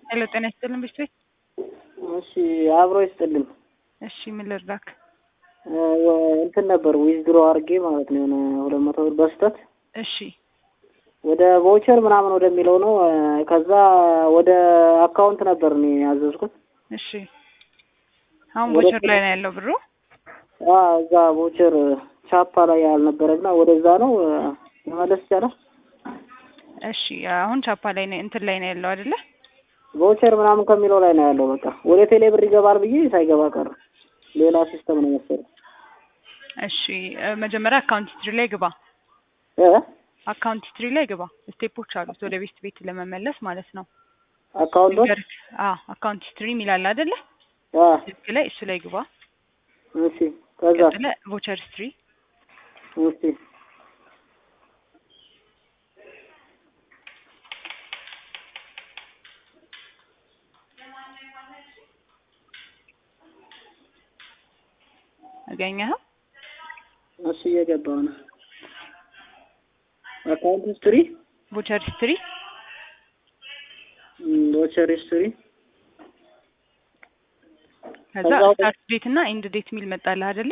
ሄሎ ጤና ይስጥልን ብሽት ቤት። እሺ አብሮ ይስጥልን። እሺ ምን ልርዳክ? እንትን ነበር ዊዝድሮ አድርጌ ማለት ነው የሆነ ሁለት መቶ ብር በስተት እሺ ወደ ቮቸር ምናምን ወደሚለው ነው። ከዛ ወደ አካውንት ነበር እኔ ያዘዝኩት። እሺ አሁን ወደ ቦቸር ላይ ነው ያለው ብሩ። አ እዛ ቮቸር ቻፓ ላይ ያልነበረና ወደዛ ነው መመለስ ይቻላል። እሺ አሁን ቻፓ ላይ ነው እንትን ላይ ነው ያለው አይደለ? ቮቸር ምናምን ከሚለው ላይ ነው ያለው። በቃ ወደ ቴሌ ብር ይገባል ብዬ ሳይገባ ቀረ። ሌላ ሲስተም ነው መሰለኝ። እሺ እ መጀመሪያ አካውንት ሂስትሪ ላይ ግባ። እ አካውንት ሂስትሪ ላይ ግባ። ስቴፖች አሉት ወደ ቤት ቤት ለመመለስ ማለት ነው። አካውንቶች ንገርክ። አዎ አካውንት ሂስትሪ የሚላል አይደለ? አ ስልክ ላይ እሱ ላይ ግባ። እሺ ከዛ ቀጥለ ቮቸር ሂስትሪ እሺ አገኘኸው? እሺ እየገባው ነው። አካውንት ሂስትሪ ቮቸር ሂስትሪ ቮቸር ሂስትሪ ከዛ ከዛ ወደ- ስታርት ዴት እና ኢንድ ዴት የሚል መጣልህ አይደለ?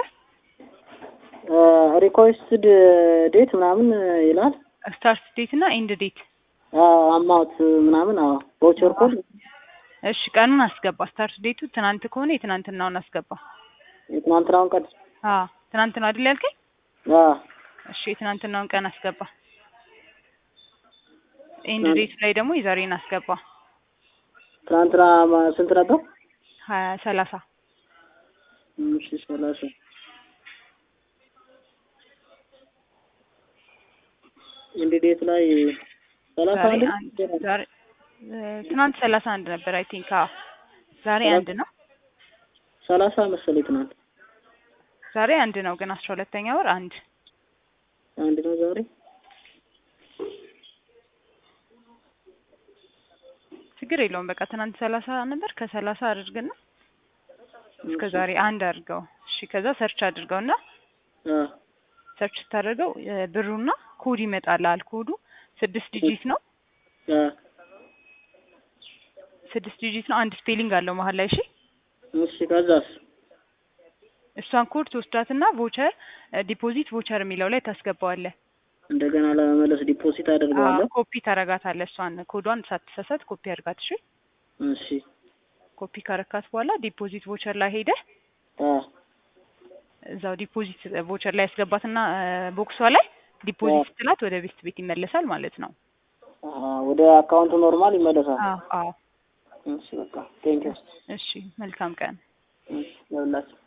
ሪኮስትድ ዴት ምናምን ይላል። ስታርት ዴት እና ኢንድ ዴት አማውት ምናምን አዎ ቮቸር ኮድ እሺ ቀኑን አስገባ። ስታርት ዴቱ ትናንት ከሆነ የትናንትናውን አስገባ። የትናንትናውን ቀን አዎ ትናንት ነው አይደል ያልከኝ? አዎ እሺ የትናንትናውን ቀን አስገባ። ኤንድ ትናንት- ዴት ላይ ደግሞ የዛሬን አስገባ። ትናንትና ማ- ስንት ነበር? ሀያ ሰላሳ እሺ ሰላሳ ኢንድ ዴት ላይ ሰላሳ ዛሬ አንድ አንድ ዛሬ እ ትናንት ሰላሳ አንድ ነበር አይ ቲንክ። አዎ ዛሬ ሰላሳ- አንድ ነው። ሰላሳ መሰለኝ ትናንት ዛሬ አንድ ነው ግን አስራ ሁለተኛ ወር አንድ አንድ ነው ዛሬ ችግር የለውም። በቃ ትናንት ሰላሳ ነበር ከሰላሳ አድርግና እስከ ዛሬ አንድ አድርገው። እሺ ከዛ ሰርች አድርገውና አ ሰርች ስታደርገው እ ብሩና ኮድ ይመጣልሃል። ኮዱ ስድስት ዲጂት ነው። አ ስድስት ዲጂት ነው። አንድ ስፔሊንግ አለው መሀል ላይ። እሺ እሺ ከዛስ እሷን ኮድ ትወስዳትና ቮቸር ዲፖዚት ቮቸር የሚለው ላይ ታስገባዋለህ። እንደገና ለመመለስ ዲፖዚት አደርገዋለሁ። ኮፒ ታረጋታለህ። እሷን ኮዷን ሳትሳሳት ኮፒ አድርጋት። እሺ እሺ ኮፒ ካረካት በኋላ ዲፖዚት ቮቸር ላይ ሄደህ አ እዛው ዲፖዚት ቮቸር ላይ ያስገባትና ቦክሷ ላይ ዲፖዚት ስትላት ወደ ቤት ቤት ይመለሳል ማለት ነው። አ ወደ አካውንቱ ኖርማል ይመለሳል። አዎ አዎ። እሺ በቃ ቴንኪው እሺ መልካም ቀን። እሺ ለሁላችሁ